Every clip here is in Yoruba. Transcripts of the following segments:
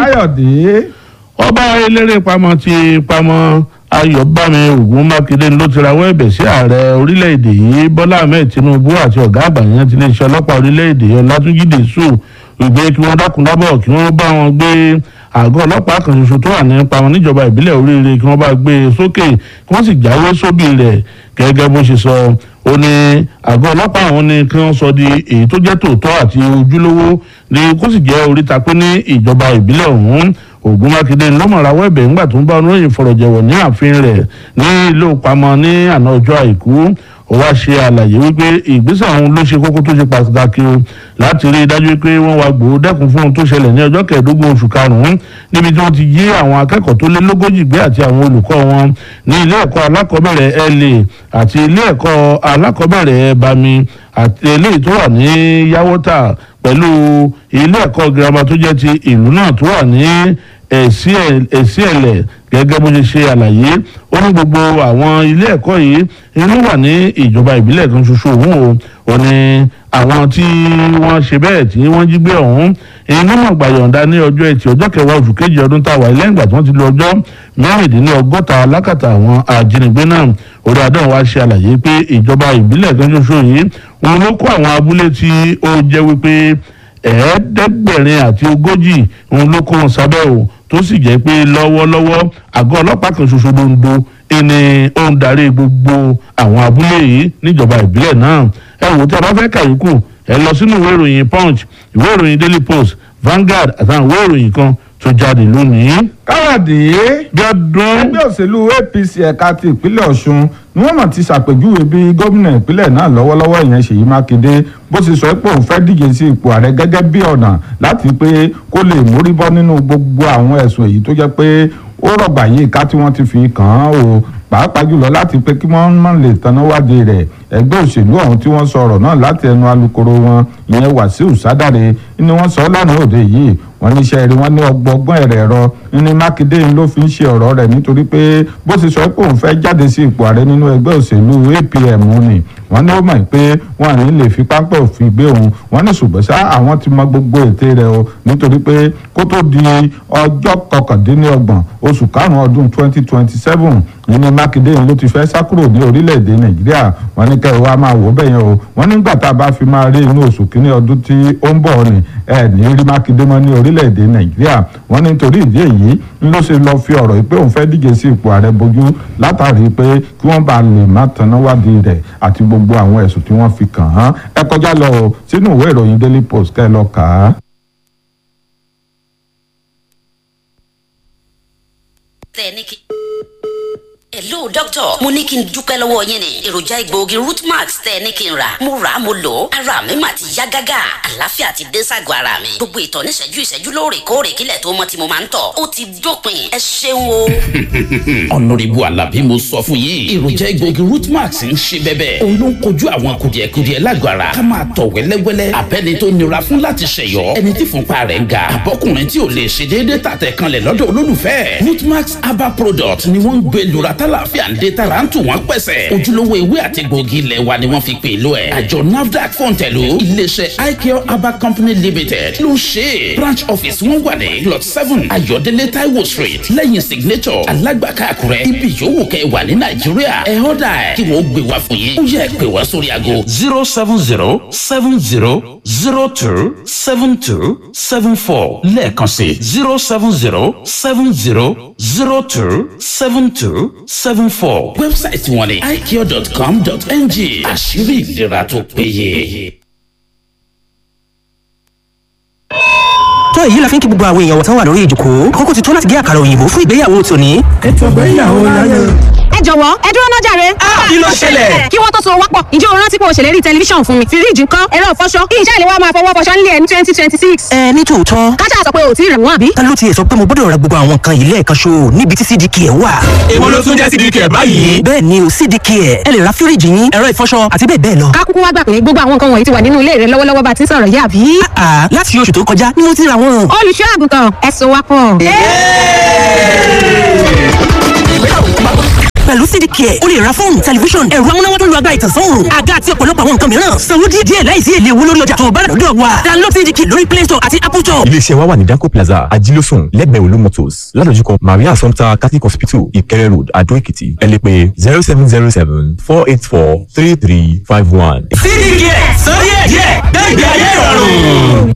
káyọ̀dé. ọba eléré pamọ́ ti pamọ́ ayọ̀bámi ògún mákindé ló ti rawọ́ ẹ̀bẹ̀ sí ààrẹ orílẹ̀-èdè yìí bọ́lá ahmed tinubu àti ọ̀gá àgbà yẹn ti iléeṣẹ́ ọlọ́pàá orílẹ̀-èdè yẹn látúnjí dèṣù ìgbé kí wọ́n dákun dábọ̀ kí wọ́n bá wọn gbé àgọ́ ọlọ́pàá kan ṣoṣo tó wà ní pamọ́ níjọba ìbílẹ̀ oríire kí wọ́n bá gbé e sókè kí wọ́n sì jáwé sóbì rẹ̀ gẹ́gẹ́ bó ṣe sọ ó ní àgọ́ ọlọ́pàá àwọn ni kí wọ́n sọ di èyí tó jẹ́ tòótọ́ àti ojúlówó ni kó sì jẹ́ oríta pé ní ìjọba ìbílẹ̀ ọ̀hún ògùn mákindé ńlọmọrawọ ẹ̀bẹ̀ ńgbà tó ń bá oníròyìn fọ̀rọ̀jẹ̀wọ̀ ní ààfin rẹ̀ ní ilé ìpamọ́ ní àná ọjọ́ àìkú ó wá ṣe àlàyé wípé ìgbésẹ̀ ọ̀hún ló ṣe kókó tó ṣe pàtàkì o láti rí i dájú pé wọ́n wá gbòó dẹ́kun fún ohun tó ṣẹlẹ̀ ní ọjọ́ kẹẹ̀ẹ́dógún oṣù karùn-ún níbi tí wọ́n ti jí àwọn akẹ́kọ̀ọ́ tó lé lógójì gbé àti àwọn olùkọ́ wọn ní ilé ẹ̀kọ́ alákọ̀ọ́bẹ̀rẹ̀ la àti ilé ẹ̀kọ́ alákọ̀ọ́bẹ̀rẹ̀ bami àti eléyìí tó wà ní yàwọ́tà pẹ̀lú ilé ẹ̀kọ́ girama tó jẹ́ ti ìlú náà tó wà ní èsì ẹ̀lẹ̀ gẹ́gẹ́ bó ṣe ṣe àlàyé ó ní gbogbo àwọn ilé ẹ̀kọ́ yìí inú wà ní ìjọba ìbílẹ̀ kan ṣoṣo òun o ò ní àwọn tí wọ́n ṣe bẹ́ẹ̀ tí wọ́n jí gbé ọ̀hún inú mọ̀ gbàyọ̀ǹda ní ọjọ́ ẹtì ọjọ́ kẹwàá oṣù kejì ọdún táwa lẹ́yìn ìgbà tí wọ́n ti lo ọjọ́ mẹ́rìndínlọ́gọ́ta lákàtà àwọn ajínigbé náà orí adán wa ṣe àlàyé pé ìjọba ìbílẹ̀ kan ṣoṣo yìí òun ló kó àwọn abúlé tí ó jẹ́ wípé ẹ̀ẹ́dẹ́gbẹ̀rin àti ogójì òun ló kó wọn sábẹ́ o tó sì jẹ́ pé lọ́wọ́lọ́wọ́ àgọ́ ọlọ́pàá kan ṣoṣo dondo ẹni ó ń darí gbogbo àwọn abúlé yìí níjọba ìbílẹ̀ náà ẹ wò tí a bá fẹ́ kàyókù ẹ lọ sínú ìwé ìròyìn punch ìwé ìròyìn daily post Vanguard àtàwọn ìwé ìròyìn kan tó jáde lónìí. káyọ̀dé bí ọdún ẹgbẹ́ òṣèlú apc ẹ̀ka ti ìpínlẹ̀ ọ̀ṣun ni wọ́n mọ̀ ti ṣàpèjúwe bí gómìnà ìpínlẹ̀ náà lọ́wọ́lọ́wọ́ ìyẹn ṣèyí mákindé bó ṣe sọ pé òun fẹ́ díje sí ipò ààrẹ gẹ́gẹ́ bí ọ̀nà láti pé kó lè mórí bọ́ nínú gbogbo àwọn ẹ̀sùn èyí tó jẹ́ pé ó rọ̀gbà yìí ká tí wọ́n ti fi kàn án o pàápàá jùlọ láti pé kí wọ́n má lè tanná wádìí rẹ̀ ẹgbẹ́ òṣèlú ọ̀hún tí wọ́n sọ ọ̀rọ̀ náà láti ẹnu alukoro wọn ìyẹn wàsíù sádàrẹ ni wọ́n sọ lánàá òde yìí wọ́n ní iṣẹ́ rí wọ́n ní ọgbọ́gbọ́n ẹ̀rẹ̀ ẹ̀rọ ní mákindé ló fi ń ṣe ọ̀rọ̀ rẹ̀ nítorí pé bó ṣe sọ pé òun fẹ́ jáde sí ipò ààrẹ nínú ẹgbẹ́ òṣèlú apm ni wọ́n ní ó mọ̀ pé wọ́n à ní lè fi pápẹ́ òfin gbé òun wọ́n ní ṣùgbọ́n ṣá àwọn ti mọ gbogbo ète rẹ̀ o nítorí pé kó tó di ọjọ́ kọkàndínlọ́gbọ̀n oṣù karùn-ún ọdún twenty twenty seven ní mákindé ló ti fẹ́ sá kúrò ní orílẹ̀-èdè nàìjíríà wọ́n ní kẹ́ ẹ wá máa wò bẹ́ẹ̀ yẹn o wọ́n nígbà tá a bá fi máa rí inú oṣù kínní ọdún tí ó ń bọ̀ ni ẹ ní rí mákindé mọ́ ní orílẹ̀-èdè nàìjíríà wọ́n ní torí ìdí èyí ń ló ṣe lọ fi ọ̀rọ̀ pé òun fẹ́ díje sí ipò ààrẹ bojú látàrí pé kí wọ́n bá lè má tanná wádìí rẹ̀ àti gbogbo àwọn ẹ̀sùn tí wọ́n fi kàn án ẹ kọjá lọ sínú ìwé ìròyìn daily post kẹ́ ẹ lọ kà á. tẹniki. hello doctor mo ní kí n dúpẹ́ lọ́wọ́ yín ni èròjà egbòogi rootmax tẹ́ ní kí n rà mo rà á mo lò ó ara mi mà ti yá gágá àlàáfíà ti dé ságọ́ ara mi gbogbo ìtọ̀ níṣẹ́jú ìṣẹ́jú lóòrèkóòrè kílẹ̀ tó mọ́ tí mo máa ń tọ̀ ó ti dópin ẹ ṣeun o. ọ̀nàrẹ́bù alábí mo sọ fún yín èròjà egbòogi rootmax ń ṣe bẹ́bẹ́ òun ló ń kojú àwọn kùdìẹ̀kudiẹ lágọ̀ ara ká máa tọ̀ wẹ́lẹ́wẹ́lẹ́ abẹ́ni tó nira fún láti ṣẹ̀yọ́ ẹni tí fúnpa rẹ̀ ń ga àbọ́kùnrin tí ò lè ṣe déédéé tàtẹ̀ kanlẹ̀ lọ́dọ̀ olólùfẹ́ rootmax herbal product ni wọ́n ń gbé lura tálàfíà ń dé tara ń tù wọ́n pẹ̀sẹ̀ ojúlówó ewé àti egbòogi ilẹ̀ wa ni wọ́n fi pè lọ ẹ̀ àjọ nafdac fọ̀ǹtẹ̀lù iléeṣẹ́ icare herbal company limited ló ń ṣe branch office wọn wà ní plot seven ayọ̀délé taiwo street lẹ́yìn signature alágbàká àkúrẹ́ ibi yòówù kẹ́ wà ní nàìjíríà ẹ̀ ọ́dà ẹ̀ kí wọ́n gbé wá fún yín ó yẹ pé wá sórí aago zero seven zero seven zero zero two seven two seven four lẹ́ẹ̀kan sí zero seven zero seven zero zero two seven two seven four. wẹ́bsáìtì wọn ni icare.com.ng àṣírí ìlera tó péye. tó èyí la fi ń kí gbogbo àwọn èèyàn wọ̀tán wà lórí ìjòkó kókó ti tó láti gé àkàrà òyìnbó fún ìgbéyàwó tòní. ètò ìgbéyàwó láyé. ẹ jọ̀wọ́ ẹ dúró náà jàre. kí ló ṣẹlẹ̀? kí wọ́n tó so wápọ̀ ǹjẹ́ o rántí pé o ṣèlérí tẹlifíṣàn fún mi fíríjì ńkọ́ ẹ̀rọ ìfọṣọ kí iṣẹ́ ìléwọ́ máa fọwọ́ fọṣọ nílé ẹ̀ ní twenty twenty six. ẹ ní tòótọ́ kájà sọ pé o ti rẹ̀ wọ́n àbí. ta ló tiẹ̀ sọ pé mo gbọ́dọ̀ ra gbogbo àwọn nǹkan yìí lẹ́ẹ̀kan ṣo níbi tí cdk ẹ̀ wà. èwo ló tún jẹ́ sídìí kẹ̀ báyìí. bẹ́ẹ̀ ni o cdk ẹ̀ ẹ lè ra fíríjì yín ẹ̀rọ ìfọṣọ àti bẹ́ẹ̀ bẹ́ẹ̀ lọ. ká kúkú wá gbà pé gbogbo àwọn nǹkan wọ̀nyí ti wà nínú ilé rẹ lọ́wọ́lọ́wọ́ bá ti ń sọ̀rọ̀ yìí àbí. àà láti oṣù tó kọjá ni mo ti ra wọn. olùṣọ́ àgùntàn ẹ so wápọ̀. pẹ̀lú cdk ẹ̀ o lè ra fóònù tẹlifíṣọ̀n ẹ̀rọ amúnáwá tó lu agbára ìtànsán òòrùn àga àti ọ̀pọ̀lọpọ̀ àwọn nǹkan mìíràn sanwó díẹ̀ díẹ̀ láìsí èlé owó lórí ọjà tó o bá rà lọ́dọ̀ wa download cdk lórí play store àti apple store. iléeṣẹ́ wa wà ní danco plaza ajílósùn lẹ́gbẹ̀ẹ́ olú motors ládojúkọ maria assumpta catholic hospital ìkẹrẹ road adó èkìtì ẹ lè pè zero seven zero seven four eight four three three five one. cdk sọ díẹ̀ díẹ̀ gbẹ̀gbẹ̀ ayé ìrọ̀rùn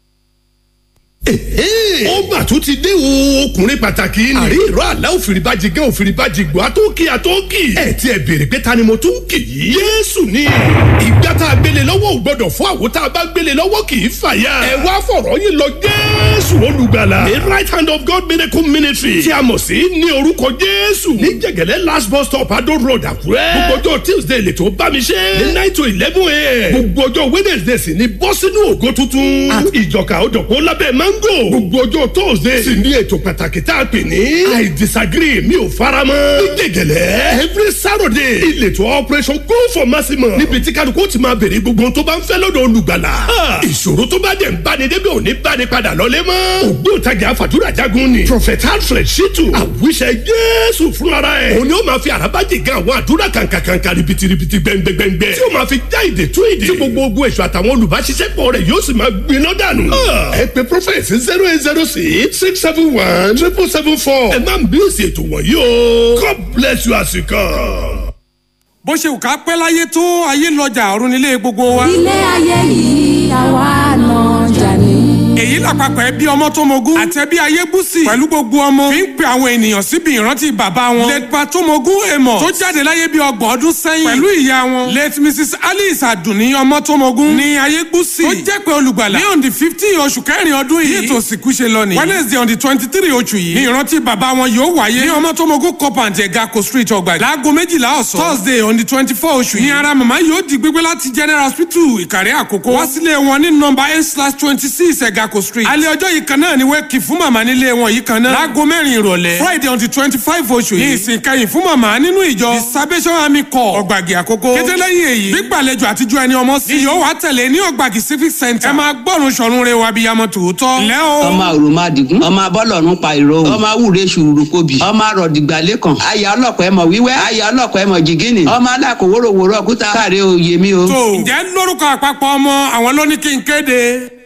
ó mà tún ti dé o ọkùnrin pàtàkì ni. àrí ìró àlá òfìrìbàjì gan òfìrìbàjì gbọ́ àtọ́kì àtọ́kì. ẹ ti ẹ béèrè pé ta ni mo tún kì í. yéésù ni ìgbà tá a gbélé lọ́wọ́ ò gbọ́dọ̀ fún àwo tá a bá gbélé lọ́wọ́ kì í fàya. ẹ wá fọ̀rọ̀ yín lọ jésù olùgbàlà. the right hand of God miracle ministry tí a mọ̀ sí ní orúkọ jésù. ní jẹ̀gẹ̀lẹ́ last bus stop adó road àkúrẹ́. gbogbo ọjọ́ tuesday lè tó bá mi ṣe. ní nine to eleven a.m. gbogbo ọjọ́ wednesday sì ni bọ́ sínú ògo tuntun. àti ìjọka òdòpó lábẹ́ mango. gbogbo ọjọ́ thursday sì ní ètò pàtàkì tá a pè ní. i disagree mi ò fara mọ́. ní gègèlè every saturday ìletò operation go for maximum. níbi tí kálukú ti máa béèrè gbogbo ohun tó bá ń fẹ́ lọ́dọ̀ olùgbàlà. ìṣòro tó bá dẹ̀ ń báni débi òní báni padà lọ́lé mọ́. ògbóǹtagì àfàdúrà jagun ni. prophet alfred shitu àwíṣẹ jésù fúnra ẹ̀. òun ni ó máa fi àràbájì gan àwọn àdúrà kàǹkàǹkà ribitiribi gbẹngbẹngbẹ. tí ó máa fi já ìdè tú ìdè. tí gbogbo ogun èso àtàwọn olùbáṣiṣẹ́pọ̀ rẹ̀ yóò sì máa gbiná dànù. ẹ pe prophet zero eight zero six six seven one triple seven four. ẹ máa ń bí èsì ètò wọ̀nyí o. God bless you as you come. bó ṣe wù ká pẹ́ láyé tó ayé lọ́jà ọ̀run nílé gbogbo wa. ilé ayé yìí àwa náà jà ní. èyí làpapọ̀ ẹbí ọmọ tó mogún àti ẹbí ayébùsì pẹ̀lú gbogbo ọmọ fi ń pe àwọn ènìyàn síbi ìrántí bàbá wọn lẹ́tpa tó mogún èèmọ̀ tó jáde láyé bí ọgbọ̀n ọdún sẹ́yìn pẹ̀lú ìyá wọn late mrs alice adùnní ọmọ tó mogún ní ayébùsì tó jẹ́ pé olùgbàlà ní on the fifteen oṣù kẹrin ọdún yìí ètò òsìnkú ṣe lọ ní wednesday on the twenty three oṣù yìí ní ìrántí bàbá wọn yóò wáyé ní ọmọ tó mogún compound ẹ̀gàkò street ọgbà láago méjìlá ọ̀sán thursday on the twenty four oṣù yìí ní ara màmá yóò di gbígbé láti general hospital ìkàrẹ́ àkókò wá sílé wọn ní nọmba eight slash twenty six ẹ̀gàkò street alẹ́ ọjọ́ yìí kan náà ni wẹ́ẹ̀kì fún màmá nílé wọn yìí kan náà láago mẹ́rin ìrọ̀lẹ́ friday on the twenty five oṣù yìí ní ìsìn kẹyìn fún màmá nínú ìjọ the salvation army corps ọ̀gbàgì àkókò kété lẹ́yìn èyí gbígbàlejò àtijọ́ ẹni ọmọ sí yóò wá tẹ̀lé ní ọ̀gbàgì civic center ẹ máa gbọ́run sọ̀run re wa bíyamọ tòótọ́ lẹ́ o. ọmọ òròmọ àdìgún ọmọ abọ́lọ́run pa ìró ọmọ awúre ṣùrù kobì ọmọ arọ̀dìgbàlẹ̀ kan aya ọlọ́pàá ẹmọ wíwẹ́ aya ọlọ́pàá ẹmọ jìgínì ọmọ alákòwòròwòrò ọ̀kúta káre oyè mi o. tó ǹjẹ́ lórúkọ àpapọ̀ ọmọ àwọn ló ní kí n kéde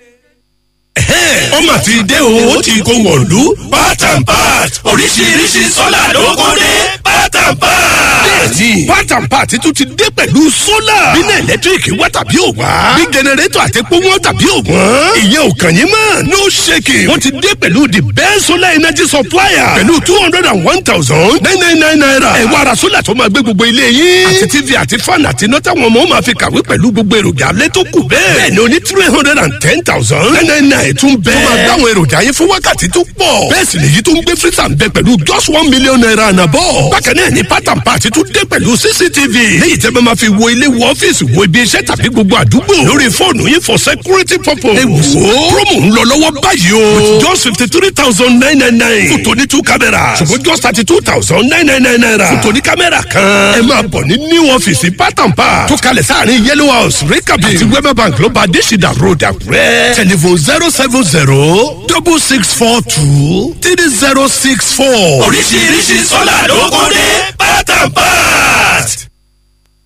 ó mà ti dé o ó ti kó wọ̀lú part and part oríṣiríṣi sọ́là ló kó dé part and part. bẹ́ẹ̀ni part and part tún ti dé pẹ̀lú sólà. bínú ẹ̀lẹ́tíríkì wá tàbí ò wá. bí jẹnẹrétọ̀ àti epo wọn tàbí ò wọ́n. ìyẹn ò kàn yín mọ́ no shaking. wọ́n ti dé pẹ̀lú the best solar energy supplier. pẹ̀lú two hundred and one thousand nine nine nine naira. ẹ wá ra sólà tó máa gbé gbogbo ilé yín. àti tv àti fan àti iná táwọn ọmọ máa fi kàwé pẹ̀lú gbogbo èròjà alẹ́ tó kù bẹ́ẹ̀. bẹ́ẹ̀ni o ní three hundred and ten thousand nine nine nine tún bẹ́ẹ̀. tó máa dáwọn èròjà yín fún wákàtí tó pọ̀. bẹ́ẹ̀ sì lèyí tó ń gbé freezer ń bẹ pẹ̀lú just one million naira ànàbọ̀. bákan náà ni part and part tún dé pẹ̀lú cctv. léyìí tẹ́ bá máa fi wo ilé wo ọ́fíìsì wo ibi iṣẹ́ tàbí gbogbo àdúgbò. lórí fóònù yín for security purpose. ẹ wò ó promo ń lọ lọ́wọ́ báyìí o. with just fifty three thousand nine nine nine. fún tòní two cameras. ṣùgbọ́n just thirty two thousand nine nine nine naira. fún tòní kámẹ́rà kan. ẹ máa bọ̀ ní new ọ́fíìsì part and part. tó kalẹ̀ sáàrin yellow house rikabi àti wema bank ló bá adésìdá road àkúrẹ́. telephone zero seven zero double six four two three zero six four. oríṣiríṣi sọ́là ló kó dé part and part.